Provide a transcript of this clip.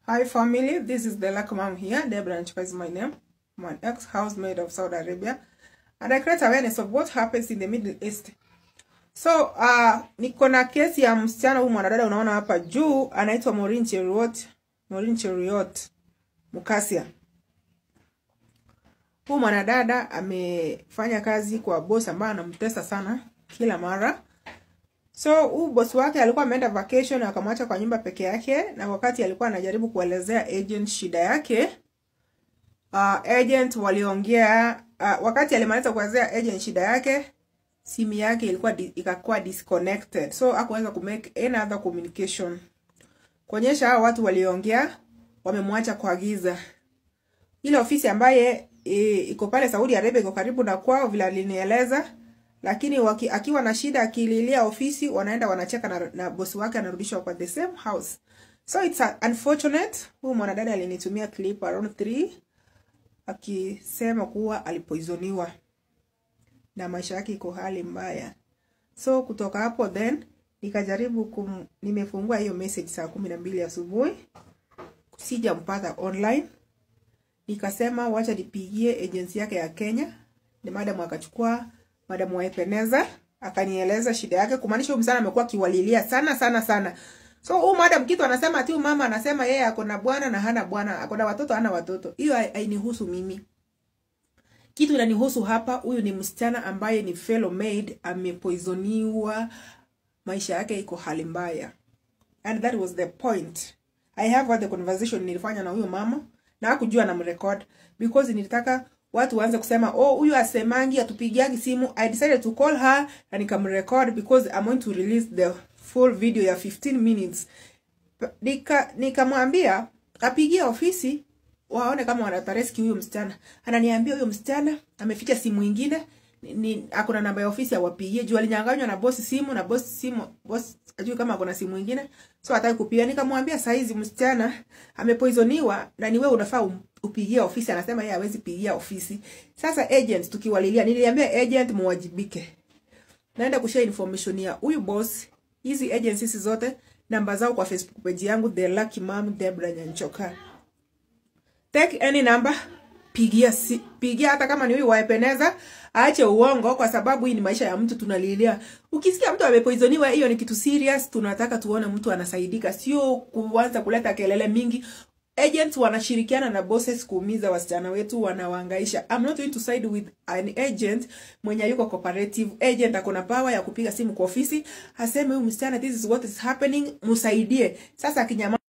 Hi family, this is the Lucky Mom here. Deborah Nchuka is my name. I'm an ex-housemaid of Saudi Arabia. And I create awareness of what happens in the Middle East. So, uh, niko na kesi ya msichana huyu mwanadada unaona hapa juu anaitwa Maureen Cheruiyot, Maureen Cheruiyot Mukasia. Huyu mwanadada amefanya kazi kwa boss ambaye anamtesa sana kila mara. So huyu boss wake alikuwa ameenda vacation akamwacha kwa nyumba peke yake, na wakati alikuwa anajaribu kuelezea agent shida yake uh, agent waliongea uh, wakati alimaliza kuelezea agent shida yake, simu yake ilikuwa di, ikakuwa disconnected, so hakuweza kumake any other communication, kuonyesha hao watu waliongea wamemwacha kwa giza. Ile ofisi ambaye e, iko pale Saudi Arabia iko karibu na kwao vile alinieleza lakini waki, akiwa na shida akililia ofisi wanaenda wanacheka na, na bosi wake anarudishwa kwa the same house so it's a, unfortunate huyu mwanadada alinitumia clip around 3 akisema kuwa alipoizoniwa na maisha yake iko hali mbaya so kutoka hapo then nikajaribu kum, nimefungua hiyo message saa kumi na mbili asubuhi sijampata online nikasema wacha nipigie agency yake ya Kenya ni madam akachukua madam Waepeneza akanieleza shida yake, kumaanisha huyu msichana amekuwa akiwalilia sana sana sana. So huyu madam kitu anasema ati huyu mama anasema yeye ako na bwana na hana bwana, ako na watoto hana watoto. Hiyo hainihusu mimi. Kitu inanihusu hapa, huyu ni msichana ambaye ni fellow maid, amepoisoniwa, maisha yake iko hali mbaya. And that was the point. I have had the conversation nilifanya na huyo mama na hakujua na mrecord because nilitaka watu waanze kusema oh huyu asemangi atupigiangi simu i decided to call her na nikamrecord because i'm going to release the full video ya 15 minutes nika nikamwambia apigie ofisi waone kama wanatareski huyo msichana ananiambia huyo msichana ameficha simu ingine ni akona namba ya ofisi awapigie juu alinyanganywa na bosi simu na bosi simu bosi ajui kama akona simu ingine so hataki kupiga nikamwambia saizi msichana amepoisoniwa na ni wewe unafaa um, upigie ofisi anasema yeye hawezi pigia ofisi sasa agent tukiwalilia niliambia agent muwajibike naenda kushare information ya huyu boss hizi agencies zote namba zao kwa facebook page yangu the lucky mom Debra Nyanchoka take any number pigia si, pigia hata kama ni huyu waepeneza aache uongo kwa sababu hii ni maisha ya mtu tunalilia ukisikia mtu amepoisoniwa hiyo ni kitu serious tunataka tuone mtu anasaidika sio kuanza kuleta kelele mingi agents wanashirikiana na bosses kuumiza wasichana wetu wanawaangaisha i'm not going to side with an agent mwenye yuko cooperative agent akona power ya kupiga simu kwa ofisi aseme huyu msichana this is what is happening msaidie sasa akinyama